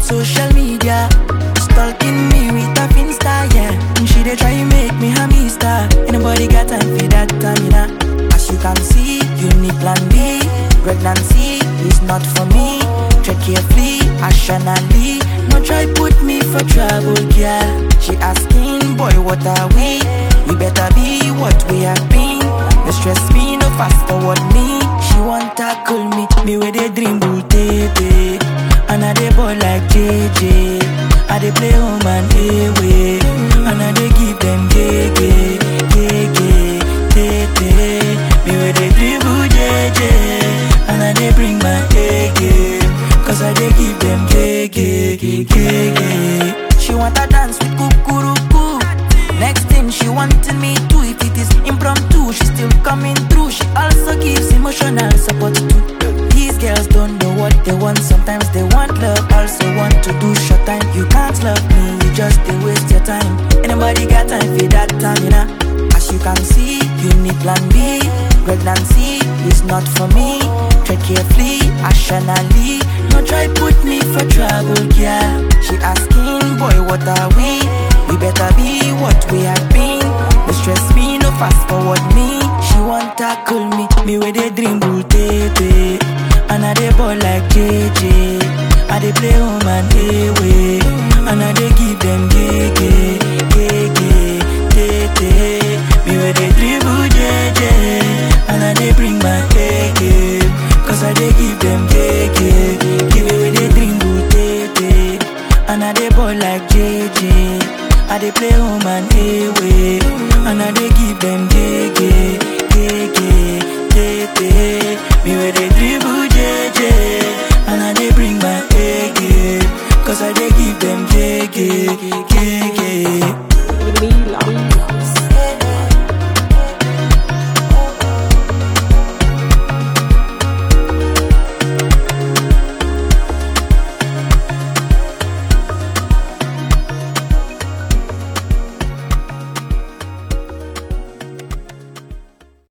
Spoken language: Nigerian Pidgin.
with social media. Stalking me with a finsta, yeah. And she dey try make me a mister. Anybody got time for that, Tamina? As you can see, you need plan B. Pregnancy is not for me. Tread carefully, rationally. No try put me for trouble, girl. She asking, boy, what are we? We better be what we have been. No stress me, no fast forward me. She want tackle me, me with a dream bull tete. And I dey ball like JJ. I dey play home and away. And I dey give them gege, gege, tete. Me with a dribble JJ. And I dey bring my A game. Cause I dey give them gege, gege. She want to dance with kukuruku. Next thing she wanted me to If it is impromptu, she still coming through She also gives emotional support too These girls don't know what they want Sometimes they want love, also want to do short time You can't love me, you just they waste your time Anybody got time for that time, you know As you can see, you need plan B Pregnancy is not for me Tread carefully, rationally No try put me for trouble, girl She asking, boy, what are we? We better be what we have been. No stress me, no fast forward me. She want tackle me, me with a dream bull tete. And I dey ball like JJ. I dey play home and away. And I dey give them gege, gege, tete. Me with a dribble JJ. And I dey bring my A game. Cause I dey give them gege. Give me with a dribble tete. And I dey ball like JJ. I dey play home and away, and I dey give them.